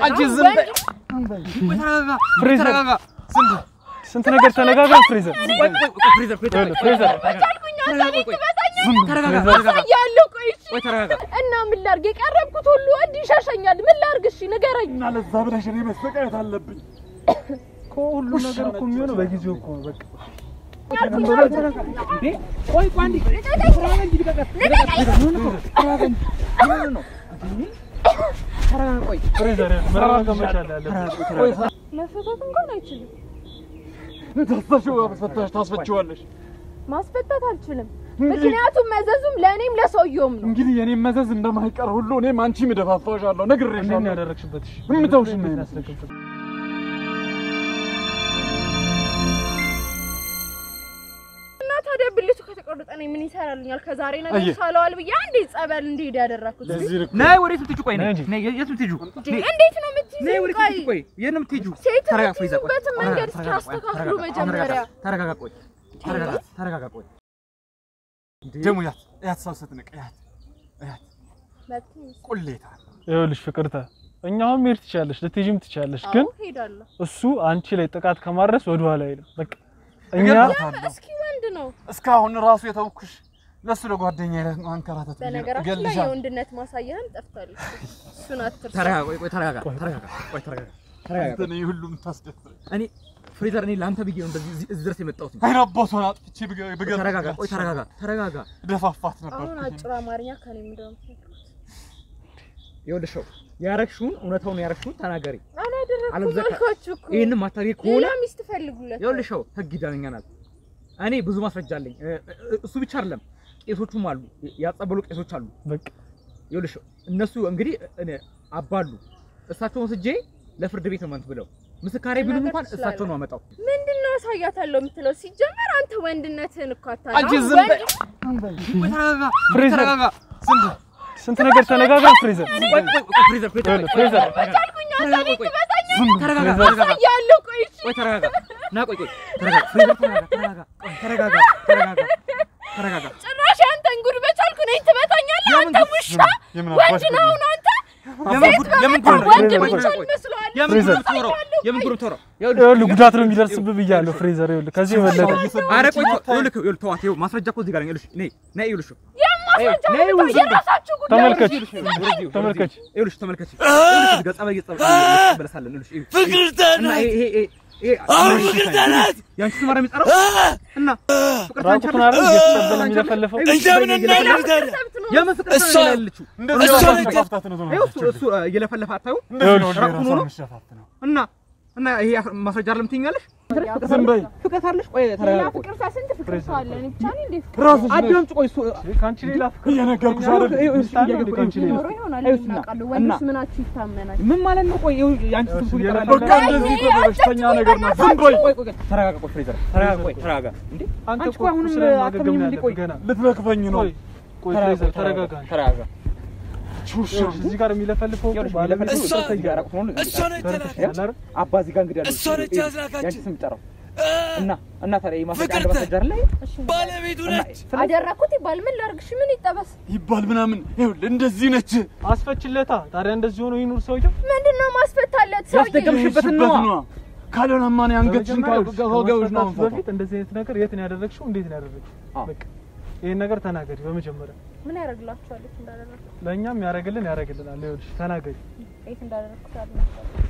አንቺ ዝም በይ። ወንድ ተረጋጋ፣ ፍሬዘር። ተረጋጋ። ዝም በይ። ስንት ነገር ተነጋግረን ፍሬዘር ቆይ፣ ቆይ፣ ቆይ፣ ፍሬዘር፣ ፍሬዘር፣ ይኸውልህ፣ ፍሬዘር ቻልኩኝ አንተ ተረጋጋ፣ ቤት ቆይ። ትመታኛለህ ተረጋጋ፣ ፍሬዘር። ተረጋጋ፣ ያለው ቆይ እሺ ቆይ፣ ተረጋጋ። እና ምን ላድርግ የቀረብኩት ሁሉ ወንድ ይሸሸኛል ምን ላድርግ እሺ ንገረኝ እና ለዛ ብለሽ እኔ መሰቃየት አለብኝ። እኮ ሁሉ ነገር እኮ የሚሆነው በጊዜው እኮ ነው። በቃ እንዴ ቆይ፣ ቆይ፣ አንዴ ተረጋጋ እንጂ ልቀቀት። ተረጋጋ፣ ቆይ። ፍሬዘር ይኸውልህ፣ መረጋጋት መቻል አለብህ። መፈታት እንኳን አይችልም ታስፈሽው አስፈታሽ ታስፈችዋለሽ። ማስፈታት አልችልም ምክንያቱም መዘዙም ለእኔም ለሰውየውም ነው እንግዲህ የኔም መዘዝ እንደማይቀር ሁሉ እኔም አንቺም እደፋፋሻለሁ፣ እንዴት ነው ነግሬሻለሁ። ያደረግሽበት? እሺ እምተውሽ እንዴት ነው ነው ያስደረግሽበት? እና ታዲያ ብልቱ ከተቆረጠ እኔ ምን ይሰራልኛል ከዛሬ ነገር አየህ። ሳለዋል ብዬ አንዴ ጸበል እንዲሄድ ያደረኩት ለዚህ ልክ ነይ፣ ወዴት የምትሄጂው? ቆይ፣ ነይ፣ ነይ እንጂ። ነይ፣ የት የምትሄጂው? እንዴ እንዴት ነው ነይ፣ የምትይዘው ወዴት ቆይ የምትሄጂው? ቆይ፣ የት ነው የምትሄጂው? ሴት ተረጋጋ፣ ፍሬዘር፣ ቆይ። የምትይዙበትን መንገድ እስኪ ተረጋጋ፣ አስተካክሉ ተረጋጋ፣ መጀመሪያ ተረጋጋ፣ ቆይ፣ ተረጋጋ፣ ተረጋጋ፣ ቆይ። ደግሞ ያት ያት ሰው ስትንቅ ያት ያት ቁሌታ ይኸውልሽ ፍቅርተ እኛ አሁን መሄድ ትችያለሽ፣ ልትሄጂም ትችያለሽ። ግን አዎ ሄዳለሁ እሱ አንቺ ላይ ጥቃት ከማድረስ ወደ ኋላ አይልም። በቃ እኛ እገድላታለሁ። እስኪ ወንድ ነው እስካሁን ራሱ የተውኩሽ ለሱ ለጓደኛ ማንከራተት ብዬ ነው። በነገራችን ላይ እገልሻለሁ። የወንድነት ማሳያህን ጠፍታለች እሱን አትርሳ ተረጋጋ፣ ቆይ፣ ቆይ፣ ተረጋጋ፣ ተረጋጋ፣ ቆይ፣ ተረጋጋ፣ ተረጋጋ። አንተ ነህ ሁሉም ታስደፍረኝ። እኔ ፍሬዘር፣ እኔ ለአንተ ብዬ ነው እንደዚህ እዚህ ድረስ የመጣሁት። አይን አባቷን አጥፍቼ ብገ- ብገ- ተረጋጋ፣ ቆይ፣ ተረጋጋ፣ ተረጋጋ። ደፋፋት ነበር። አሁን አጭር አማርኛ ከኔ እንደውም ይኸውልሽ ሰው ያረግሽውን እውነታውን ያረግሽውን ተናገሪ። አላደረኩም አለበለዚያ ከ- አልኳችሁ እኮ ይህንን ማታደርጊ ከሆነ ሌላ ሚስት ፈልጉለት ይኸውልሽ ሰው ህግ ይዳኘናል። እኔ ብዙ ማስረጃ አለኝ። እ- እ- እሱ ብቻ አይደለም፣ ቄሶቹም አሉ፣ ያጸበሉ ቄሶች አሉ። በቃ ይኸውልሽ ሰው እነሱ እንግዲህ እኔ አባሉ እሳቸውን ስጄ ለፍርድ ቤት ነው ብለው ምስካሬ ቢሉም መናገር እንኳን ትችላለህ። እሳቸው ነው አመጣው። ምንድን ነው አሳያታለሁ የምትለው ሲጀመር አንተ ወንድነትህን እኮ አታውቅም አንቺ አሁን ዝም በይ። ወንድ- ቆይ ተረጋጋ፣ ፍሬዘር። ተረጋጋ። ዝም በይ። ስንት ነገር ተነጋግረን ፍሬዘር ቆይ ቆይ ቆይ ፍሬዘር ፍሬዘር ይኸውልህ፣ ፍሬዘር ቻልኩኝ አንተ ቤት ትመታኛለህ ዝም በይ። ተረጋጋ ፍሬዘር። ተረጋጋ ያለው ቆይ እሺ ቆይ ተረጋጋ ና ቆይ ቆይ ተረጋጋ ፍሬዘር ተረጋጋ ተረጋጋ ቆይ ተረጋጋ ተረጋጋ ተረጋጋ ጭራሽ አንተን ጉድ በቻልኩ ነኝ ትመታኛለህ አንተ ውሻ የምን ወንድ አባሽ ነው አሁን አንተ የምን ጉድ የምን ጉድ ነው? ወንድ ቆይ ብቻ ቆይ ቆይ ይመስለዋል የምን ጉድ ፍሬዘር። ነው የምታወራው? የምን ጉድ ነው የምታወራው? ይኸውልህ ጉዳት ነው የሚደርስብህ ብያለሁ ፍሬዘር። ይኸውልህ ከዚህ የበለጠ ኧረ ቆይ ተው፣ ይኸውልህ ይኸውልህ ተዋት ይኸው ማስረጃ እኮ እዚህ ጋር ነው ይኸውልሽ ነይ ነይ ይኸውልሽ የማስረጃ ነይ ሁኔታ ዝም በይ። የራሳችሁ ጉዳይ ተመልከች ይኸውልሽ ይኸውልሽ ወደዚህ ተመልከች። ይኸውልሽ ተመልከች ይኸውልሽ እዚህ ጋር ጸበል እየተጸበለ- እየተጸበለሳለን ይኸውልሽ ይኸውልሽ ፍቅርተ እና ናት። ይሄ ይሄ ይሄ አሁን ፍቅርተ ናት። ያንቺ ስም አይደል የሚጠራው እና ፍቅርተ አንቺ ራቁቱን አይደል? አይደል እየተጸበለ የሚለፈልፈው? እንደምን እናድርግ ታዲያ? ሰብት ነው የምን ፍቅርተ ነው እሷ- ያለችው እንደዚህ እሷ ራሷን ነች። መሸፋፈት ነው ይኸው እሱ እሱ እየለፈለፈ አታዩ እንደዚህ ነው ራቁቱን ራሷን ሆኖ? መሸፋፈት ነው። እና እና ይሄ ማስረጃ አይደለም ትይኛለሽ? ዝም በይ። ፍቅር አለሽ? ቆይ ሌላ ተረጋጋ። ቆይ ፍቅር ስንት ፍቅር ሰው አለ እኔ ብቻ ነኝ እንዴ ራስሽ ነሽ አዳምጪ። ቆይ እሱ ከአንቺ ሌላ ፍቅር እየነገርኩሽ አይደል? ከአንቺ ሌላ ኖሮ ይሆናል ይኸውልሽ እና- እናውቃለሁ እና- ወንዶች ምናችሁ ይታመናል ምን ማለት ነው? ቆይ ይኸው የአንቺ ስም እኮ ይጠራል። በቃ እንደዚህ እኮ በበሽተኛ ነገር ነው። ዝም በይ። ቆይ ቆይ ቆይ ተረጋጋ። ቆይ ፍሬዘር ተረጋጋ። ቆይ ተረጋጋ። እንዴ አንተ አንቺ እኮ ቆይ አሁንም ቁስልን ማገገም አትመኝም ነው እንዴ? ያለብህ ቆይ ገና። ልትነክፈኝ ነው። ቆይ ቆይ ተረጋጋ፣ ፍሬዘር ተረጋጋ፣ ተረጋጋ። ተረጋጋ። ቹሻ ይኸውልሽ እዚህ ጋር የሚለፈልፈው እኮ ይኸውልሽ ባለቤቱ የሚለፈልፈው እሷ- እዚህ ጋር ራቁት ሆኖ ነው። እሷ ነች ተረድተሽ የተላከች። አይደል? አባ እዚህ ጋር እንግዲህ ያለው እሷ ነች ይኸው ያዝላካችን። የአንቺ ስም የሚጠራው እ፣ እና እና ታዲያ ይሄ ማስረጃ አንድ ፍቅርተ። ማስረጃ አይደለ? ባለቤቱ ነች። አደረኩት ይባል ምን ላድርግሽ ምን ይጠበስ ይባል ምናምን ይኸውልህ እንደዚህ ነች። አስፈችለታ። ታዲያ እንደዚህ ሆኖ ይኑር ሰውየው። ምንድን ነው ማስፈታለት ሰውዬ ያስደገምሽበትን ሽበት ነዋ። ነዋ። ካልሆነማ እኔ አንገትሽን በመጀመሪያ ከወገብሽ ነው ከመስጠታችሁ በፊት እንደዚህ አይነት ነገር የት ነው ያደረግሽው? እንዴት ነው ያደረግሽው? አዎ። በቃ ይሄን ነገር ተናገሪ በመጀመሪያ። ምን ያደርግላችኋል የት እንዳደረግኩት ለእኛም ያደርግልን ያደርግልናል። ይኸውልሽ ተናገሪ። የት እንዳደረግኩት አልናገርም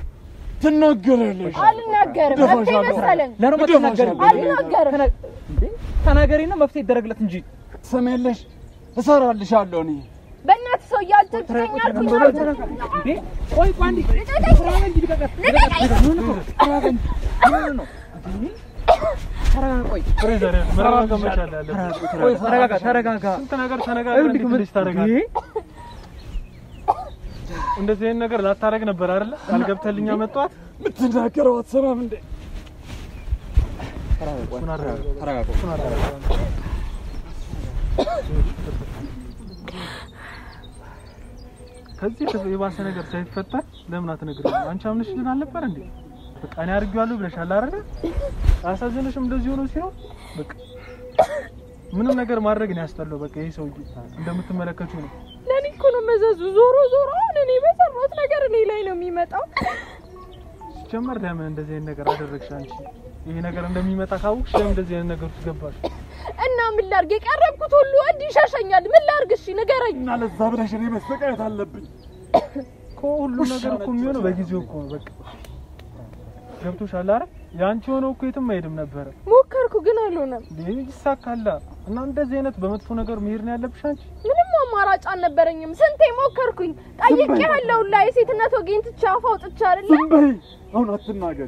ትናገራለሽ። አልናገርም መብቴ እደፋሻለሁ። መሰለኝ ለምን አትናገሪም? አልናገርም እንዴ ተናገሪና መፍትሄ ይደረግለት እንጂ ትሰሚያለሽ? እሰራልሻለሁ እኔ በእናትህ ሰውዬ አልተጭተኛ አልኩኝ እንዴ ቆይ ቆይ አንዴ ተረጋጋ እንጂ ልቀቀት። ምን ነው? ተረጋጋ እንጂ። ምን ነው? እንዴ? ተረጋጋ ቆይ ፍሬዘር ይኸውልህ መረጋጋት መቻል ያለብህ። ቆይ ተረጋጋ ተረጋጋ። ስንት ነገር ተነጋግረን እንዴት እንደዚህ ታደርጋለህ? እንዴ? እንደዚህ አይነት ነገር ላታረግ ነበር አይደለ? ቃል ገብተህልኛ መጣት የምትናገረው አትሰማም እንዴ? ተረጋጋ ቆይ፣ እሱን አደረገው። ተረጋጋ ቆይ። እሱን አደረገው። ከዚህ የባሰ ነገር ሳይፈጠር ለምን አትነግሪኝም? አንቺ አምነሽልን አልነበር እንዴ? በቃ እኔ አድርጌዋለሁ ብለሻል አይደለ? አያሳዝንሽም? እንደዚህ ሆኖ ሲሆን በቃ ምንም ነገር ማድረግ ነው ያስጠላው። በቃ ይሄ ሰውዬ እንደምትመለከቱ ነው። ለእኔ እኮ ነው መዘዙ ዞሮ ዞሮ አሁን እኔ በሰራሁት ነገር እኔ ላይ ነው የሚመጣው። ሲጀመር ለምን እንደዚህ አይነት ነገር አደረግሽ አንቺ? ይሄ ነገር እንደሚመጣ ካወቅሽ ለምን እንደዚህ አይነት ነገር ውስጥ ገባሽ? እና ምን ላድርግ? የቀረብኩት ሁሉ ወድ ይሸሸኛል። ምን ላድርግ? እሺ ንገረኝ። እና ለዛ ብለሽ እኔ መሰቃየት አለብኝ? እኮ ሁሉም ነገር እኮ የሚሆነው በጊዜው እኮ ነው። በቃ ገብቶሻል አይደል? የአንቺ ሆነው እኮ የትም አይሄድም ነበረ። ሞከርኩ ግን አልሆነም። ይሄ ይሳካላ እና እንደዚህ አይነት በመጥፎ ነገር መሄድ ነው ያለብሽ አንቺ። ምንም አማራጭ አልነበረኝም። ስንቴ ሞከርኩኝ። ጠይቄ ያለው ላይ የሴትነት ወጌን ትቼ አፍ አውጥቼ አይደለ ዝም በይ። አሁን አትናገሪ።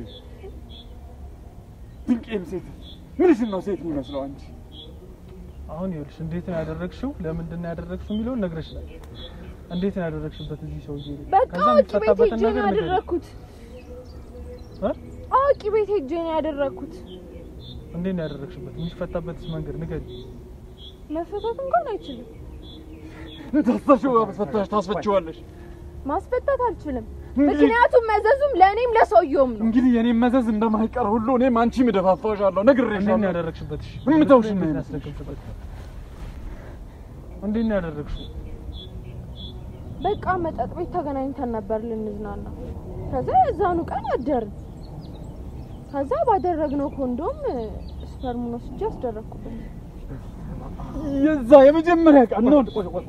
ድንቄም ሴት ምንሽን ነው ሴት የሚመስለው አንቺ? አሁን ይኸውልሽ እንዴት ነው ያደረግሽው፣ ለምንድን ነው ያደረግሽው የሚለውን ነግረሽናል። እንዴት ነው ያደረግሽበት እዚህ ሰውዬ ላይ? በቃ ከዛ አዋቂ ቤት የምትፈታበትን ሄጄ ነው ነገር ንገሪኝ። ያደረግኩት። እ? አዋቂ ቤት ሄጄ ነው ያደረግኩት። እንዴት ነው ያደረግሽበት? የሚፈታበትስ መንገድ ንገሪኝ። መፈታት እንኳን አይችልም። ታስፈሽው ፈታሽ ታስፈችዋለሽ። ማስፈታት አልችልም። እንግዲህ ምክንያቱም መዘዙም ለእኔም ለሰውየውም ነው። እንግዲህ የኔም መዘዝ እንደማይቀር ሁሉ እኔም አንቺም እደፋፋሻለሁ። እንዴት ነው ነግሬሻለሁ። ያደረግሽበት? እሺ እምተውሽ እንዴት ነው ነው ያስደረግሽበት? እንዴት ነው ያደረግሽው? በቃ መጠጥ ቤት ተገናኝተን ነበር ልንዝናና። ከዛ የዛኑ ቀን አደርን። ከዛ ባደረግነው ኮንዶም ስፐርሙን ወስጄ አስደረግኩበት። የዛ የመጀመሪያ ቀን ነው።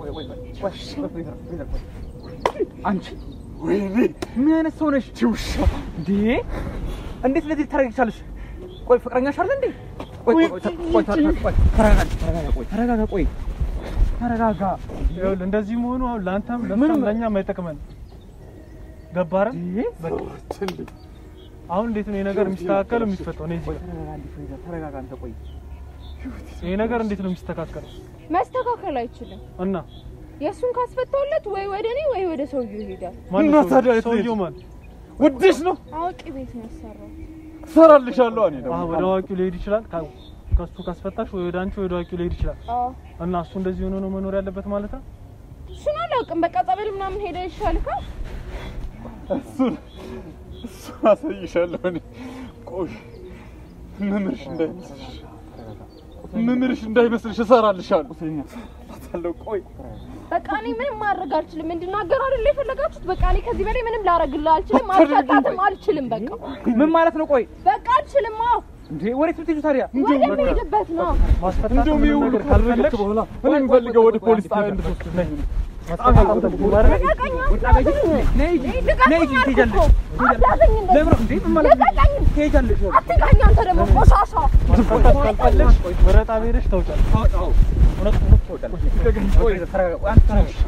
አንቺ ወይኔ ምን አይነት ሰው ነሽ? ትውሻ እንዴ እንዴት ለዚህ ታደርጊቻለሽ? ቆይ ፍቅረኛሽ አለ እንዴ? ቆይ ቆይ ቆይ ቆይ ቆይ ተረጋጋ ተረጋጋ ቆይ ተረጋጋ ቆይ ተረጋጋ። ይኸውልህ እንደዚህ መሆኑ አሁን ለአንተም ለእሷም ለእኛም አይጠቅመን። ገባህ አይደል? በቃ አሁን እንዴት ነው ይሄ ነገር የሚስተካከለው የሚፈታው? እኔ እዚህ ጋር ተረጋጋ አንተ ቆይ ይሄ ነገር እንዴት ነው የሚስተካከለው? መስተካከል አይችልም። እና የእሱን ካስፈታውለት ወይ ወደ እኔ ወይ ወደ ሰውየው ይሄዳል። ማን እና ነው ታዲያ ሰውየው? የት ሰውየው ልሄድ? ማን? ውድሽ ነው አዋቂ ቤት ነው ያሰራው። እሰራልሻለሁ። እኔ አዎ ደግሞ ወደ አዋቂው ሊሄድ ይችላል። ካ- ከሱ ካስፈታሽ ወይ ወደ አንቺ ወይ ወደ አዋቂው ሊሄድ ይችላል። አዎ እና እሱ እንደዚህ ሆኖ ነው መኖር ያለበት ማለት ነው። እሱን አላውቅም። በቃ ጸበል ምናምን ሄደ ይሻልካል። እሱን እሱን አሳይሻለሁ። እኔ ቆይ መምህርሽ እንዳይመስልሽ መምህርሽ እንዳይመስልሽ እሰራልሻለሁ። አታለው ቆይ በቃ እኔ ምንም ማድረግ አልችልም። እንድናገር አይደል የፈለጋችሁት? በቃ እኔ ከዚህ በላይ ምንም ላረግልህ አልችልም። ማስፈታትም አልችልም። በቃ ምን ማለት ነው? ቆይ በቃ አልችልም። አዎ እንዴ ወዴት ብትሄጂው ታዲያ? ወደምሄድበት ነው። ማስፈታት እንደውም ይሄ ምንም ሁሉ ነገር ካልፈለግሽ ካልፈለግሽ በኋላ እኔ የምፈልገው ወደ ፖሊስ ጣቢያ እንድትወስድ ነይ። ማስፈታት አልፈልግም አይደል? ልቀቀኝ! ነይ ሂጂ፣ ነይ ልቀቀኝ ሂጂ፣ አልኩህ ትሄጃለሽ። እኮ። አትያዘኝ እንደዚህ። ለምን ነው እንዴ? ምን ማለት ነው? ልቀቀኝ! ትሄጃለሽ። አትንካኝ አንተ ደግሞ ቆሻሻ። ማስፈታት ካልፈለግሽ ወደ ጣቢያ ሄደሽ ታውጫለሽ። አዎ አዎ እውነት እውነት ትወዳለሽ። ቆይ ተረጋጋ። ቆይ አንተ ተረጋጋ።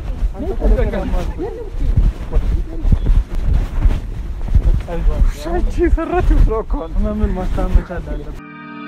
አንቺ የሰራችው ስራ እኮ ነው። ህመምን ማስታመም መቻል አለብን።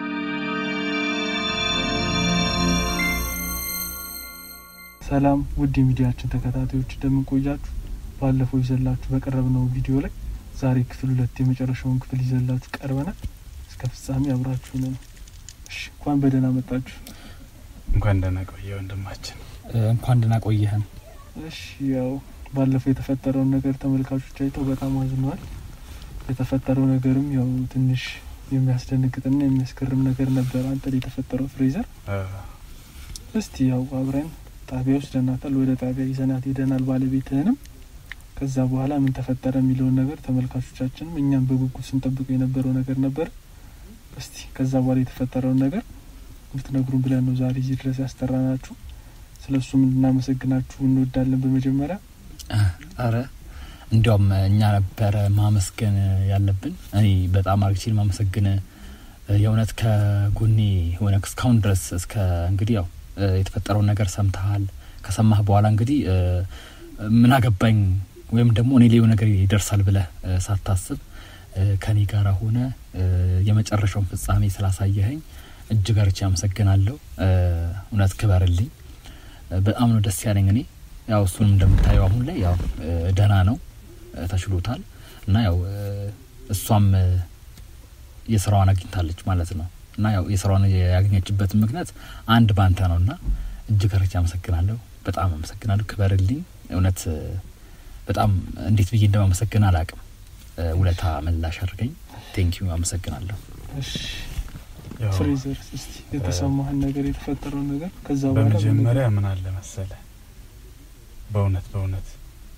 ሰላም ውድ የሚዲያችን ተከታታዮች እንደምን ቆያችሁ? ባለፈው ይዘላችሁ በቀረብነው ቪዲዮ ላይ ዛሬ ክፍል ሁለት የመጨረሻውን ክፍል ይዘላችሁ ቀርበናል። እስከ ፍጻሜ አብራችሁ ነው። እሺ እንኳን በደህና መጣችሁ። እንኳን ደህና ቆየ ወንድማችን። እንኳን ደህና ቆየህን። እሺ ያው ባለፈው የተፈጠረውን ነገር ተመልካቾች አይተው በጣም አዝነዋል። የተፈጠረው ነገርም ያው ትንሽ የሚያስደነግጥና የሚያስገርም ነገር ነበር። አንተ ላይ የተፈጠረው ፍሬዘር እስቲ ያው አብረን ጣቢያ ወስደናታል። ወደ ጣቢያ ይዘናት ሄደናል ባለቤትህንም። ከዛ በኋላ ምን ተፈጠረ የሚለውን ነገር ተመልካቾቻችንም እኛም በጉጉት ስንጠብቀው የነበረው ነገር ነበር። እስቲ ከዛ በኋላ የተፈጠረውን ነገር እንድትነግሩን ብለን ነው ዛሬ እዚህ ድረስ ያስጠራናችሁ። ስለ እሱም እንድናመሰግናችሁ እንወዳለን። በመጀመሪያ አረ እንዲያውም እኛ ነበረ ማመስገን ያለብን። እኔ በጣም አርግቼ ማመሰግን የእውነት ከጎኔ ሆነ እስካሁን ድረስ እስከ እንግዲህ ያው የተፈጠረውን ነገር ሰምተሃል። ከሰማህ በኋላ እንግዲህ ምን አገባኝ ወይም ደግሞ እኔ ሌው ነገር ይደርሳል ብለህ ሳታስብ ከኔ ጋር ሆነ የመጨረሻውን ፍጻሜ ስላሳየኸኝ እጅግ አርቼ አመሰግናለሁ። እውነት ክበርልኝ። በጣም ነው ደስ ያለኝ። እኔ ያው እሱንም እንደምታየው አሁን ላይ ያው ደህና ነው፣ ተችሎታል እና ያው እሷም የስራዋን አግኝታለች ማለት ነው እና ያው የስራዋን ያገኘችበትን ምክንያት አንድ ባንተ ነው እና እጅግ አርቼ አመሰግናለሁ። በጣም አመሰግናለሁ። ክበርልኝ። እውነት በጣም እንዴት ብዬ እንደማመሰግን አላቅም። ውለታ መላሽ አድርገኝ። ቴንኪዩ አመሰግናለሁ። እሺ ፍሬዘር እስቲ የተሰማህን ነገር የተፈጠረውን ነገር ከዛ በኋላ በመጀመሪያ ምን አለ መሰለ፣ በእውነት በእውነት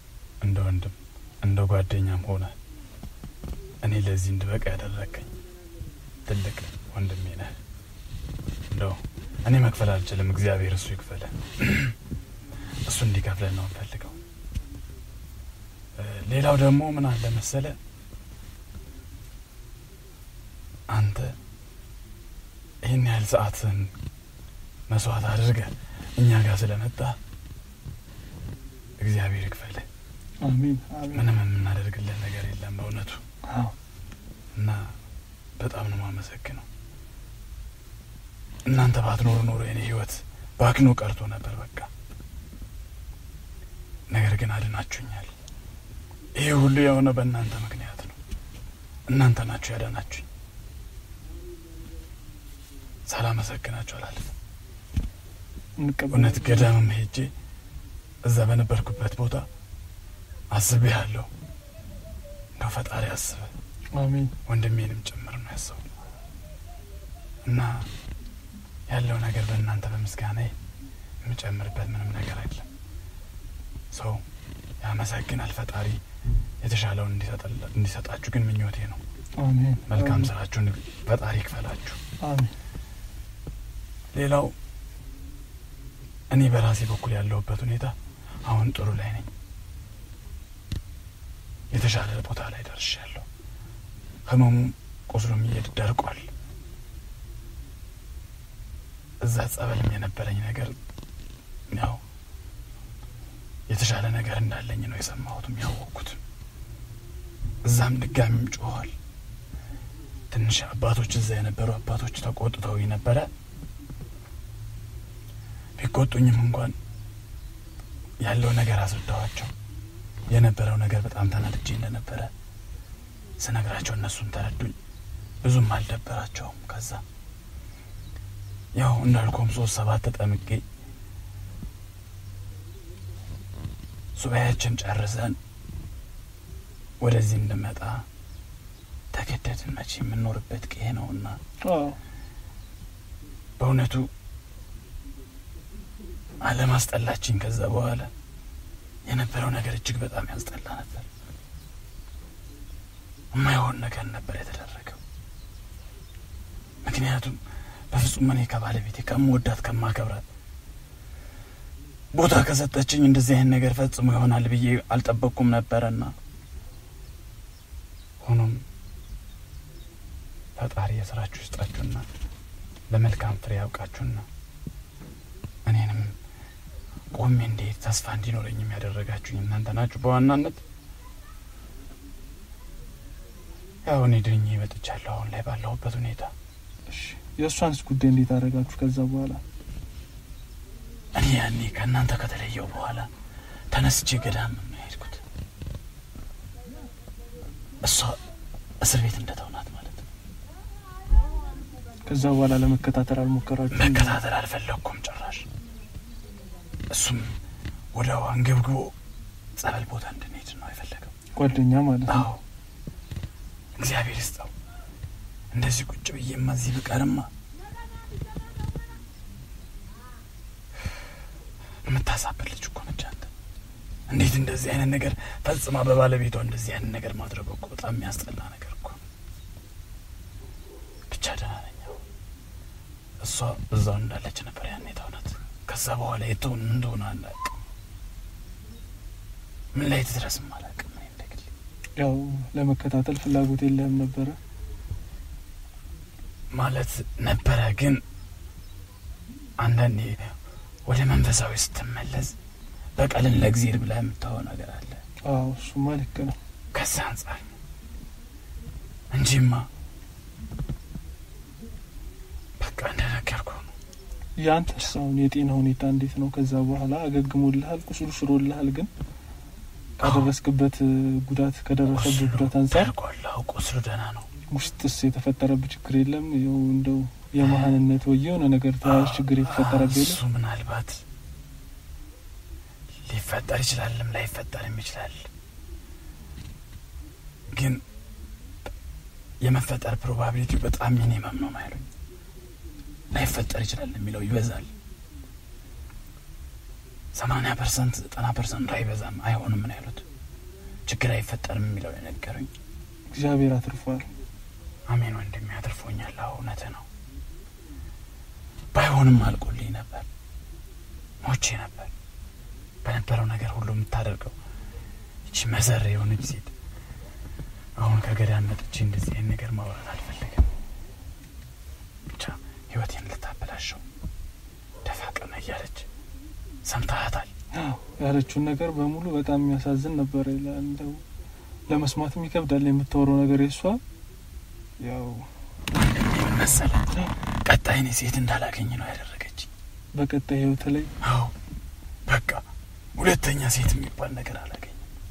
እንደ ወንድም እንደ ጓደኛም ሆነ እኔ ለዚህ እንድበቃ ያደረከኝ ትልቅ ወንድሜ ነህ። እንደው እኔ መክፈል አልችልም፣ እግዚአብሔር እሱ ይክፈለ። እሱ እንዲከፍለን ነው እንፈልገው። ሌላው ደግሞ ምን አለ መሰለ አንተ ይህን ያህል ሰዓትን መስዋዕት አድርገህ እኛ ጋር ስለመጣ እግዚአብሔር ይክፈል። አሜን አሜን። ምንም የምናደርግልን ነገር የለም በእውነቱ አዎ እና በጣም ነው የማመሰግነው። እናንተ ባትኖሩ ኖሮ የኔ ህይወት ባክኖ ቀርቶ ነበር በቃ። ነገር ግን አድናችሁኛል። ይሄ ሁሉ የሆነ በእናንተ ምክንያት ነው። እናንተ ናችሁ ያዳናችሁኝ። ሳላመሰግናችሁ አላልፍም። እንቀበል እውነት ገዳምም ሄጄ እዛ በነበርኩበት ቦታ አስቤ ያለሁ እንደው ፈጣሪ አስበ አሜን ወንድሜንም ጭምር ነው ያሰቡ እና ያለው ነገር በእናንተ በምስጋና የምጨምርበት ምንም ነገር አይደለም። ሰው ያመሰግናል። ፈጣሪ የተሻለውን እንዲሰጠላ- እንዲሰጣችሁ ግን ምኞቴ ነው። አሜን መልካም አሜን፣ ስራችሁን ፈጣሪ ይክፈላችሁ። አሜን ሌላው እኔ በራሴ በኩል ያለሁበት ሁኔታ አሁን ጥሩ ላይ ነኝ። የተሻለ ቦታ ላይ ደርሻለሁ። ህመሙ ቁስሉም እየድ ደርቋል። እዛ ጸበልም የነበረኝ ነገር ያው የተሻለ ነገር እንዳለኝ ነው የሰማሁትም ያወቅኩትም። እዛም ድጋሚም ጮኋል። ትንሽ አባቶች እዛ የነበሩ አባቶች ተቆጥተው ነበረ። ቢቆጡኝም እንኳን ያለው ነገር አስረዳኋቸው። የነበረው ነገር በጣም ተናድጄ እንደነበረ ስነግራቸው እነሱም ተረዱኝ። ብዙም አልደበራቸውም። ከዛ ያው እንዳልኩም ሶስት ሰባት ተጠምቄ ሱባኤያችን ጨርሰን ወደዚህ እንድመጣ ተገደድን። መቼ የምንኖርበት ቄ ነውና አዎ በእውነቱ አለማስጠላችኝ። ከዛ በኋላ የነበረው ነገር እጅግ በጣም ያስጠላ ነበር። የማይሆን ነገር ነበር የተደረገው። ምክንያቱም በፍጹም እኔ ከባለቤቴ ከምወዳት ከማከብራት ቦታ ከሰጠችኝ እንደዚህ አይነት ነገር ፈጽሞ ይሆናል ብዬ አልጠበቅኩም ነበረና ሆኖም ፈጣሪ የስራችሁ ይስጣችሁና ለመልካም ፍሬ ያውቃችሁና እኔንም ቆሜ እንዴት ተስፋ እንዲኖረኝም ያደረጋችሁኝ እናንተ ናችሁ በዋናነት። ያው እኔ ድኜ መጥቻለሁ አሁን ላይ ባለሁበት ሁኔታ። እሺ የእሷንስ ጉዳይ እንዴት አደረጋችሁ ከዛ በኋላ እኔ ያኔ ከእናንተ ከተለየው በኋላ ተነስቼ ገዳም ነው የሄድኩት። እሷ እስር ቤት እንደተውናት ማለት ነው። ከዛ በኋላ ለመከታተል አልሞከራችሁም መከታተል አልፈለግኩም ጭራሽ። እሱም ወደ አንገብግቦ ጸበል ቦታ እንድንሄድ ነው የፈለገው። ጓደኛ ማለት ነው አዎ እግዚአብሔር ይስጠው። እንደዚህ ቁጭ ብዬማ እዚህ ብቀርማ የምታሳብር ልጅ እኮ ነች አንተ። እንዴት እንደዚህ አይነት ነገር ፈጽማ በባለቤቷ እንደዚህ አይነት ነገር ማድረግ እኮ በጣም የሚያስጠላ ነገር እኮ ነው። ብቻ ደህና ነኝ አሁን። እሷ እዛው እንዳለች ነበር ያኔ ተውናት። ከዛ በኋላ የትሆን እንደሆነ አላውቅም። ምን ላይ ትድረስም አላውቅም። እኔ እንደግል ያው ለመከታተል ፍላጎት የለህም ነበረ ማለት ነበረ። ግን አንዳንዴ ወደ መንፈሳዊ ስትመለስ በቀልን ለእግዚአብሔር ብለህ የምታወው ነገር አለ። አዎ እሱማ ልክ ነው ከዛ አንጻር ነው እንጂማ በቃ እንደነገርኩ ነው። ያንተስ አሁን የጤና ሁኔታ እንዴት ነው ከዛ በኋላ አገግሞልሃል ቁስሉ ሽሮልሃል ግን ካደረስክበት እ, ጉዳት ከደረሰበት ጉዳት አንጻር ደርጓለሁ። ቁስሉ ደህና ነው። ውስጥስ የተፈጠረብህ ችግር የለም ያው እንደው የመሀንነት ወይ የሆነ ነገር ተያያዥ ችግር የተፈጠረብህ እሱ የለም ምናልባት ሊፈጠር ይችላልም ላይፈጠርም ይችላል። ግን የመፈጠር ፕሮባቢሊቲው በጣም ሚኒመም ነው ማይሉኝ ላይፈጠር ይችላል የሚለው ይበዛል። ሰማንያ ፐርሰንት ዘጠና ፐርሰንት አይበዛም አይሆንም ነው ያሉት። ችግር አይፈጠርም የሚለው የነገሩኝ። እግዚአብሔር አትርፏል። አሜን ወንድሜ አትርፎኛል። አዎ እውነት ነው። ባይሆንም አልቆልኝ ነበር፣ ሞቼ ነበር። በነበረው ነገር ሁሉ የምታደርገው ይቺ መዘር የሆነች ሴት አሁን ከገዳም መጥቼ እንደዚህ አይነት ነገር ማውራት አልፈልግም። ብቻ ህይወቴን ልታበላሸው ደፋ ቀና እያለች ሰምታሃታል። አዎ ያለችውን ነገር በሙሉ በጣም የሚያሳዝን ነበር። እንደው ለመስማትም ይከብዳል የምታወራው ነገር የሷ ያው ምን መሰለህ ቀጣይ እኔ ሴት እንዳላገኝ ነው ያደረገች። በቀጣይ ህይወት ላይ አዎ በቃ ሁለተኛ ሴት የሚባል ነገር አላገኝም።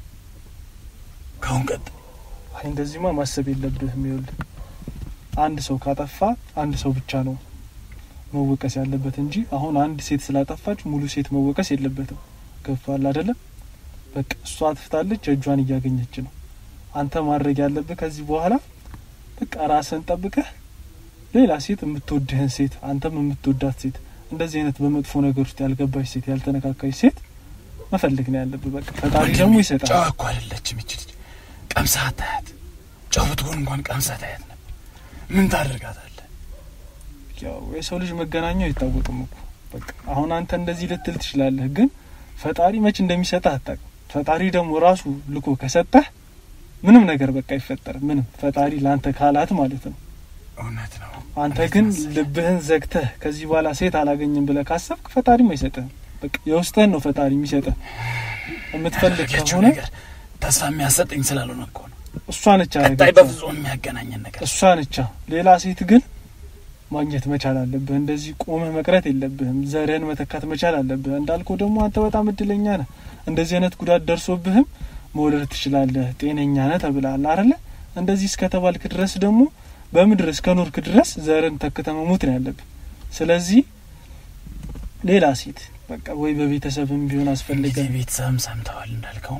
ከአሁን ቀጥ አይ እንደዚህማ ማሰብ የለብህም። ይኸውልህ አንድ ሰው ካጠፋ አንድ ሰው ብቻ ነው መወቀስ ያለበት እንጂ አሁን አንድ ሴት ስላጠፋች ሙሉ ሴት መወቀስ የለበትም። ገብቶሃል አይደለም? በቃ እሷ አጥፍታለች፣ እጇን እያገኘች ነው። አንተ ማድረግ ያለብህ ከዚህ በኋላ በቃ ራስን ጠብቀህ ሌላ ሴት የምትወድህን ሴት አንተም የምትወዳት ሴት እንደዚህ አይነት በመጥፎ ነገር ውስጥ ያልገባች ሴት ያልተነካካች ሴት መፈለግ ነው ያለብህ። በቃ ፈጣሪ ደግሞ ይሰጣል። ጨዋ እኮ አይደለችም ይች ልጅ። ቀምሳ አታያት። ጨው ብትሆን እንኳን ቀምሳ ታያት ነበር። ምን ታደርጋታለህ? ያው የሰው ልጅ መገናኛው አይታወቅም እኮ በቃ አሁን አንተ እንደዚህ ልትል ትችላለህ፣ ግን ፈጣሪ መች እንደሚሰጥህ አታውቅም። ፈጣሪ ደግሞ ራሱ ልኮ ከሰጠህ ምንም ነገር በቃ አይፈጠርም። ምንም ፈጣሪ ለአንተ ካላት ማለት ነው። እውነት ነው። አንተ እንዴት ግን መሰለህ? ልብህን ዘግተህ ከዚህ በኋላ ሴት አላገኝም ብለህ ካሰብክ ፈጣሪም አይሰጥህም። በቃ የውስጥህን ነው ፈጣሪ የሚሰጥህ። የምትፈልግ ያደረገችው ከሆነ ነገር ተስፋ የሚያሰጠኝ ስላልሆነ እኮ ነው። እሷ ነች ቀጣይ ያደረገችው። በፍጹም የሚያገናኘን ነገር እሷ ነቻ። ሌላ ሴት ግን ማግኘት መቻል አለብህ። እንደዚህ ቆመህ መቅረት የለብህም። ዘርህን መተካት መቻል አለብህ። እንዳልከው ደግሞ አንተ በጣም እድለኛ ነህ። እንደዚህ አይነት ጉዳት ደርሶብህም መውለድ ትችላለህ፣ ጤነኛ ነህ ተብለሃል አይደለ? እንደዚህ እስከተባልክ ድረስ ደግሞ በምድር እስከ ኖርክ ድረስ ዘርን ተክተህ መሞት ነው ያለብህ። ስለዚህ ሌላ ሴት በቃ ወይ በቤተሰብም ቢሆን አስፈልገ እንግዲህ ቤተሰብም ሰምተዋል እንዳልከው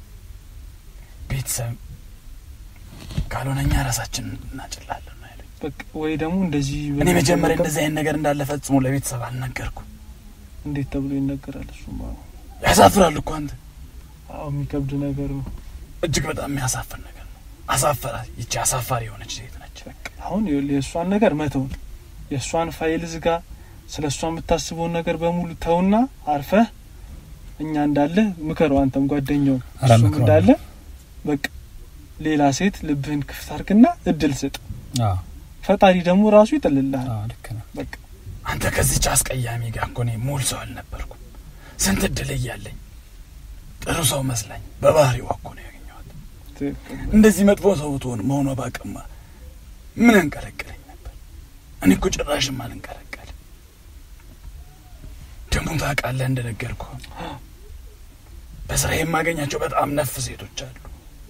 ቤተሰብ ካልሆነ እኛ ራሳችን እናጭላለን ነው ያሉኝ። በቃ ወይ ደግሞ እንደዚህ እኔ መጀመሪያ እንደዚህ አይነት ነገር እንዳለ ፈጽሞ ለቤተሰብ አልነገርኩ። እንዴት ተብሎ ይነገራል? እሱማ ያሳፍራል እኮ አንተ። አዎ የሚከብድ ነገር ነው። እጅግ በጣም የሚያሳፍር ነገር ነው። አሳፈራት። ይቺ አሳፋሪ የሆነች ሴት ነች። አሁን ይኸውልህ የእሷን ነገር መተው ነው። የእሷን ፋይል ዝጋ። ስለ እሷ የምታስበውን ነገር በሙሉ ተውና አርፈህ እኛ እንዳለ ምከረው። አንተም ጓደኛው ኧረ እሱም እመክረዋለሁ። እንዳለ በቃ ሌላ ሴት ልብህን ክፍት አርግና እድል ስጥ። አዎ ፈጣሪ ደግሞ ራሱ ይጥልልሃል። አዎ ልክ ነው። በቃ አንተ ከዚች አስቀያሚ ጋር እኮ እኔ ሙሉ ሰው አልነበርኩም። ስንት እድል እያለኝ ጥሩ ሰው መስላኝ በባህሪዋ እኮ ነው ያገኘኋት። ትክክል። እንደዚህ መጥፎ ሰው ብትሆን መሆኗ ባቅማ ምን አንቀለቀለኝ ነበር? እኔ እኮ ጭራሽም አልንቀለቀልም። ደግሞ ታውቃለህ እንደነገርኩ በስራ የማገኛቸው በጣም ነፍ ሴቶች አሉ።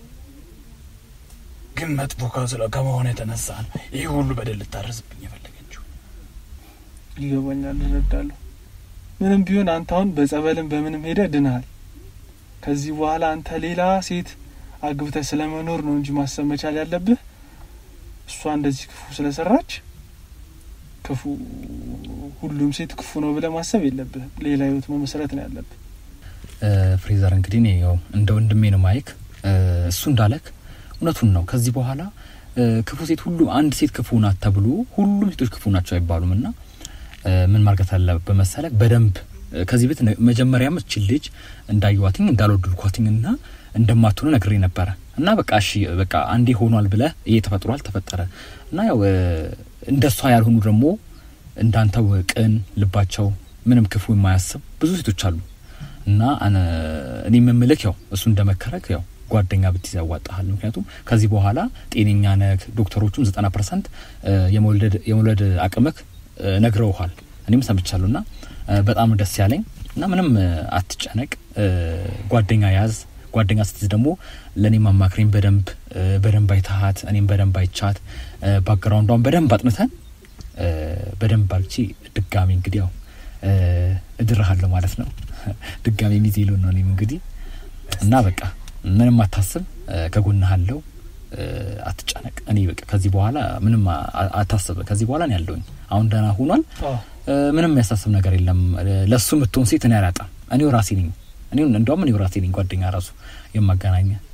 ግን መጥፎ ከስለ ከመሆኑ የተነሳ ነው ይህ ሁሉ በደል ልታረስብኝ የፈለገችው። ይገባኛል፣ እረዳለሁ። ምንም ቢሆን አንተ አሁን በጸበልም በምንም ሄደ ድንሃል። ከዚህ በኋላ አንተ ሌላ ሴት አግብተህ ስለመኖር ነው እንጂ ማሰብ መቻል ያለብህ እሷ እንደዚህ ክፉ ስለሰራች ክፉ ሁሉም ሴት ክፉ ነው ብለህ ማሰብ የለብህም። ሌላ ህይወት መመስረት ነው ያለብህ። ፍሬዘር እንግዲህ እኔ ያው እንደ ወንድሜ ነው ማይክ እሱ እንዳለክ እውነቱን ነው። ከዚህ በኋላ እ፣ ክፉ ሴት ሁሉ አንድ ሴት ክፉ ናት ተብሎ ሁሉም ሴቶች ክፉ ናቸው አይባሉም እና እ፣ ምን ማርገት አለበት መሰለህ በደንብ እ፣ ከዚህ ቤት ነ- መጀመሪያም እችል ልጅ እንዳየዋትኝ እንዳልወደድኳትኝ እና እንደማትሆነ ነግሬ ነበረ እና በቃ እሺ በቃ አንዴ ሆኗል ብለህ ይሄ ተፈጥሯል ተፈጠረ እና ያው እ፣ እንደሷ ያልሆኑ ደግሞ እንዳንተው ቅን ልባቸው ምንም ክፉ የማያስብ ብዙ ሴቶች አሉ እና አነ- እኔ የምምልክ ያው እሱ እንደመከረክ ያው ጓደኛ ብትይዝ ያዋጣሃል። ምክንያቱም ከዚህ በኋላ ጤነኛ ነክ ዶክተሮቹም ዘጠና ፐርሰንት የመውለድ የመውለድ አቅምክ እ፣ ነግረውሃል። እኔም ሰምቻለሁ እና እ፣ በጣም ደስ ያለኝ እና ምንም እ፣ አትጨነቅ፣ እ፣ ጓደኛ ያዝ። ጓደኛ ስትይዝ ደግሞ ለእኔም አማክሬኝ በደንብ እ፣ በደንብ አይተሃት እኔም በደንብ አይቻት እ፣ ባክግራውንዷን በደንብ አጥንተን እ፣ በደንብ አልቺ ድጋሚ እንግዲህ ያው እ፣ እድርሃለሁ ማለት ነው። ድጋሚ ሚዜ ልሆን ነው እኔም እንግዲህ እና በቃ ምንም አታስብ፣ እ፣ ከጎንህ አለው። እ፣ አትጨነቅ። እኔ በቃ ከዚህ በኋላ ምንም አ- አታስብ። ከዚህ በኋላ እኔ ያለውኝ አሁን ደህና ሆኗል። አዎ እ፣ ምንም የሚያሳስብ ነገር የለም። እ፣ ለሱ የምትሆን ሴት እኔ አላጣም። እኔው ራሴ ነኝ። እኔ እንደውም እኔው ራሴ ነኝ ጓደኛ ራሱ የማገናኘ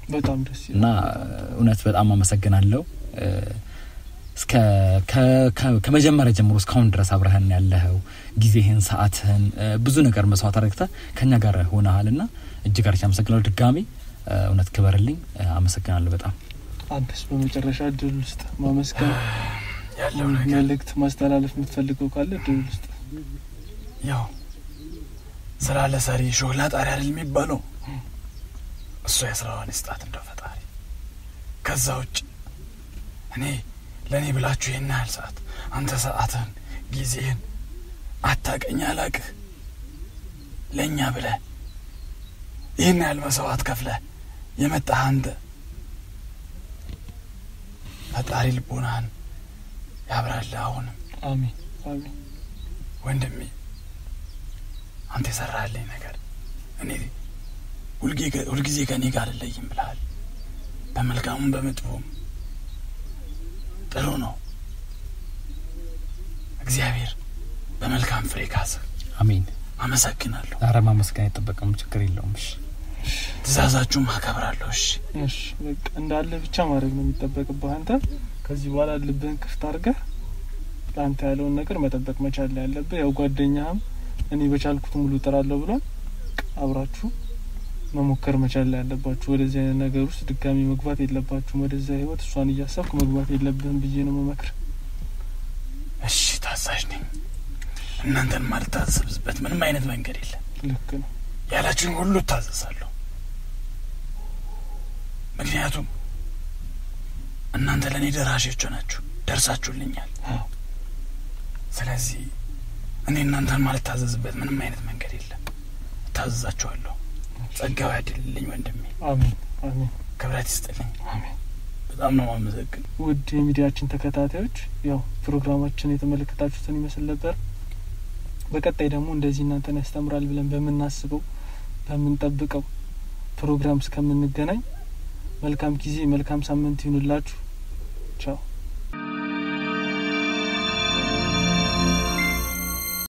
በጣም ደስ ይላል። እና እውነት በጣም አመሰግናለሁ። እ፣ እስከ ከ- ከ- ከመጀመሪያ ጀምሮ እስካሁን ድረስ አብረህን ያለኸው ጊዜህን፣ ሰዓትህን እ፣ ብዙ ነገር መስዋዕት አድርገህ ከኛ ጋር ሆነሃል እና እጅግ አርቻ አመሰግናለሁ። ድጋሚ እ፣ እውነት ክበርልኝ። እ፣ አመሰግናለሁ በጣም አንተስ በመጨረሻ እድል ውስጥ ማመስገን ያለው ነገር መልእክት ማስተላለፍ የምትፈልገው ካለ እድል ውስጥ ያው ስራ ለሰሪ ሾላ ጣሪ አይደል የሚባለው? እሱ የስራዋን ይስጣት እንደው ፈጣሪ። ከዛ ውጭ እኔ ለእኔ ብላችሁ ይህን ያህል ሰዓት አንተ ሰዓትህን ጊዜህን አታቀኝ አላቅህ ለእኛ ብለህ ይህን ያህል መስዋዕት ከፍለህ የመጣህ አንተ ፈጣሪ ልቦናህን ያብራልህ። አሁንም አሜን አሜን። ወንድሜ አንተ የሰራህልኝ ነገር እኔ ሁልጊዜ- ሁልጊዜ ከእኔ ጋር አልለይም ብለሃል። በመልካሙም በመጥፎም ጥሩ ነው። እግዚአብሔር በመልካም ፍሬ ካስህ አሜን። አመሰግናለሁ። ኧረ ማመስገን አይጠበቅም፣ ችግር የለውም። እሺ ትእዛዛችሁም አከብራለሁ። እሺ እሺ በቃ እንዳለ ብቻ ማድረግ ነው የሚጠበቅብህ። አንተ ከዚህ በኋላ ልብህን ክፍት አድርገህ ለአንተ ያለውን ነገር መጠበቅ መቻል ነው ያለብህ። ያው ጓደኛህም እኔ በቻልኩት ሙሉ እጥራለሁ ብሏል። አብራችሁ መሞከር መቻል ላይ ያለባችሁ። ወደዚህ አይነት ነገር ውስጥ ድጋሚ መግባት የለባችሁም። ወደዛ ህይወት እሷን እያሰብክ መግባት የለብህም ብዬ ነው መመክር። እሺ፣ ታዛዥ ነኝ። እናንተን ማልታዘዝበት ምንም አይነት መንገድ የለም። ልክ ነው። ያላችሁን ሁሉ እታዘዛለሁ። ምክንያቱም እናንተ ለእኔ ደራሾች ናችሁ፣ ደርሳችሁልኛል። አዎ። ስለዚህ እኔ እናንተን ማልታዘዝበት ምንም አይነት መንገድ የለም። እታዘዛችኋለሁ። ጸጋው ያድልልኝ ወንድሜ፣ አሜን አሜን ክብረት ይስጥልኝ። አሜን። በጣም ነው ማመሰግን። ውድ የሚዲያችን ተከታታዮች ያው ፕሮግራማችን የተመለከታችሁትን ይመስል ነበር። በቀጣይ ደግሞ እንደዚህ እናንተን ያስተምራል ብለን በምናስበው በምንጠብቀው ፕሮግራም እስከምንገናኝ መልካም ጊዜ፣ መልካም ሳምንት ይሁንላችሁ። ቻው